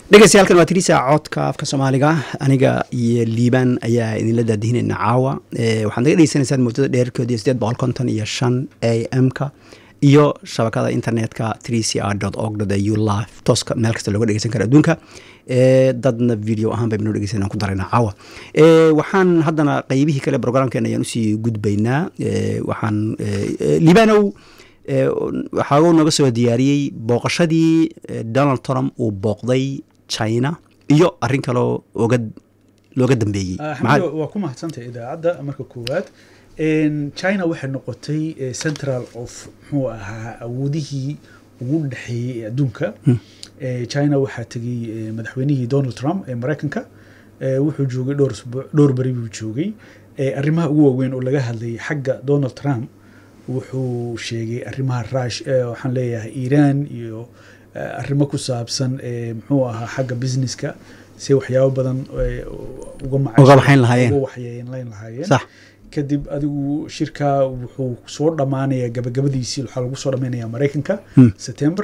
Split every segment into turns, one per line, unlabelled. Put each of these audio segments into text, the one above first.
dhegeystayaaalkan waa tirisa codka afka soomaaliga aniga iyo liibaan ayaa idinla daadihinayna caawa waxaad naga dhegeysanaysaan muddada dheerkeedu sideed boqol konton iyo shan a m-ka iyo shabakada internetka trc r org au live tooska meel kasta looga dhegeysan kara adduunka dadna video ahaan baynu dhegeysan ku darayna caawa waxaan haddana qeybihii kale programkeena ayaan usii gudbaynaa waxaan liibanow waxaa nooga soo diyaariyey booqashadii donald trump uu booqday china iyo arin kaloo oga looga dambeeyey
waa ku mahadsantay idaacadda marka koowaad china waxay noqotay central of muxuu ahaa awoodihii ugu dhexeeyey ee adduunka china waxaa tegey madaxweynihii donald trump ee maraykanka wuxuu joogay dhowr dhowr beri buu joogay arrimaha ugu waaweyn oo laga hadlayay xagga donald trump wuxuu sheegay arrimaha rush waxaan leeyahay iiraan iyo arrimo ku saabsan muxuu ahaa xagga businesska si waxyaabo badan
uga waxayn lahaayeen
waxyeelayn lahaayeen kadib adigu shirkaa wuxuu soo dhammaanayaa gabagabadiisii waxaa lagu soo dhammaynayaa maraykanka september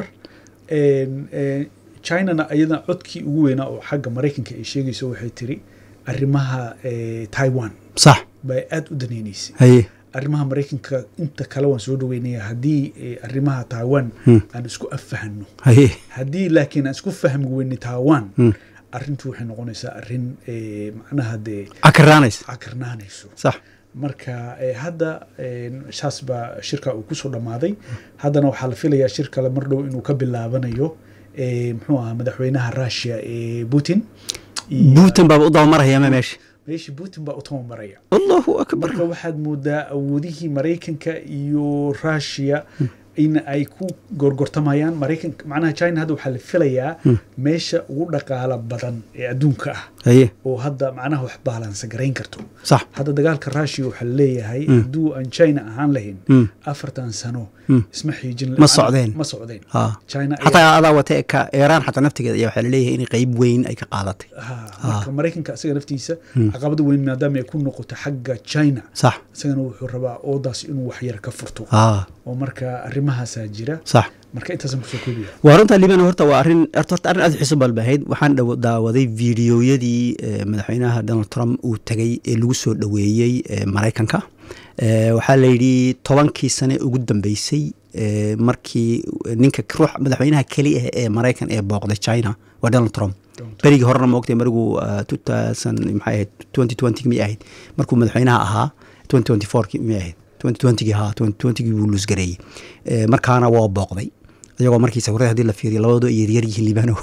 chinana iyadana codkii ugu weynaa oo xagga maraykanka ay sheegayso waxay tiri arrimaha taiwan
sax
bay aada u daneyneysay
haye
arrimaha maraykanka inta kale waan soo dhaweynaya haddii arrimaha taiwan aan isku affahano
haye
haddii laakiin aan isku fahmi weyne taiwan arrintu waxay noqonaysaa arrin macnaha dee
cakaraanaysa
cakarnaanayso
sax
marka hadda saas baa shirka uu kusoo dhammaaday haddana waxaa la filayaa shir kale mar dhow inuu ka bilaabanayo muxuu ahaa madaxweynaha russia ee putin
putin baaba u dabamaraya ma meesha
meesha putin baa u tabamaraya
allahu akbar
marka waxaad moodaa awoodihii maraykanka iyo russia in ay ku gorgortamayaan maraykanka macnaha china hadda waxaa la filayaa meesha ugu dhaqaala badan ee adduunka ah
haye
oo hadda macnaha wax baalansa garayn karto
sax
hadda dagaalka russia waxaa leeyahay hadduu aan china ahaan lahayn afartan sano isma xiijin
ma socdeen
ma socdeen
ha
china
xataa adaa wata ka iiraan xataa naftigeeda ayaa waxaa laleeyahay in qeyb weyn ay ka qaadatay
ha marka maraykanka isaga naftiisa caqabada weyn maadaama ay ku noqoto xagga china
sax
isagana wuxuu rabaa oodaas inuu waxyar ka furto
ha
oo marka arrimahaasaa jira
sax
marka intaasan kusoo koobiya
waa runta liban horta waa arrin horta arrin aad u xiiso balbahayd waxaan dhow daawaday fiidiyoyadii madaxweynaha donald trump uu tegay ee lagu soo dhoweeyey maraykanka waxaa la yidhi tobankii sane ugu dambeysay markii ninka ruux madaxweynaha keli ah ee maraykan ee booqday china waa donald trump berigii horena ma ogtay marigu two thousand maxay ahayd twenty twenty miyay ahayd markuu madaxweynaha ahaa twenty twenty fourki miyay ahayd twenty twentygii haa twenty twentygii buu luusgareeyey markaana waa booqday iyagoo markii sawirada hadii la fiiriyo labadoo ay yaryar yihiin libano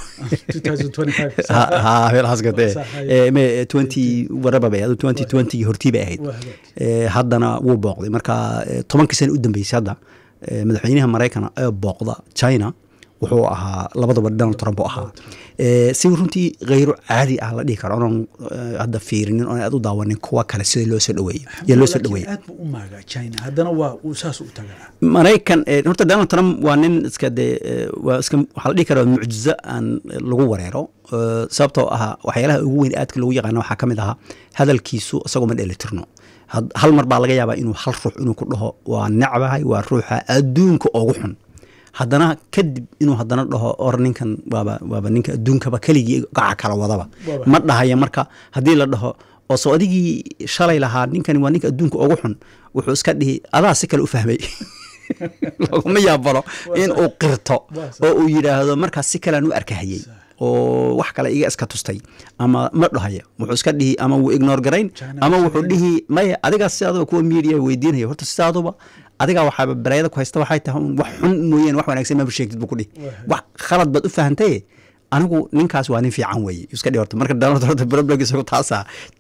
meelahaas gate twenty waraba bay ahayd twenty twentygii hortii bay ahayd haddana wuu booqday marka tobankii sana u dambeysay hadda madaxweynaha maraykan ee booqda china wuxuu ahaa labadaba donald trump u ahaa si runtii kheyro caadi ah la dhihi karo onan hadda fiirinin oon aad u daawanin kuwa kale sida loo soo dhaweeyo yaa loo soo dhaweeya
aad buu u maagaa china haddana waa uu saas u tagaa
maraykan horta donald trump waa nin iska dee waa iska waxaa la dhihi karaa mucjizo aan lagu wareero sababtoo ah waxyaalaha ugu weyn aadka lagu yaqaana waxaa ka mid ahaa hadalkiisu isagoo ma dheelitirno hal mar baa laga yaabaa inuu hal ruux inuu ku dhaho waa necbahay waa ruuxa adduunka ugu xun haddana kadib inuu haddana dhaho or ninkan waaba waaba ninka adduunkaba keligii gaca kala wadaba ma dhahaya marka haddii la dhaho oo soo adigii shalay lahaa ninkani waa ninka adduunka ugu xun wuxuu iska dhihi adaa si kale u fahmay laguma yaabalo in uu qirto oo uu yidhaahdo markaas si kalean u arkahayey oo wax kale iga iska tustay ama ma dhahaya wuxuu iska dhihi ama wuu ignor garayn ama wuxuu dhihi maya adigaas sidaadaba kuwa media weydiinaya horta sidaaduba adigaa waxaaba balaayada ku haysta waxay tahay wax xun mooyeen wax wanaagsan maba sheegtid buu ku dhihi wax khalad baad u fahantaye anigu ninkaas waa nin fiican weeye iska dhihi horta marka donald horta problem isagu taasaa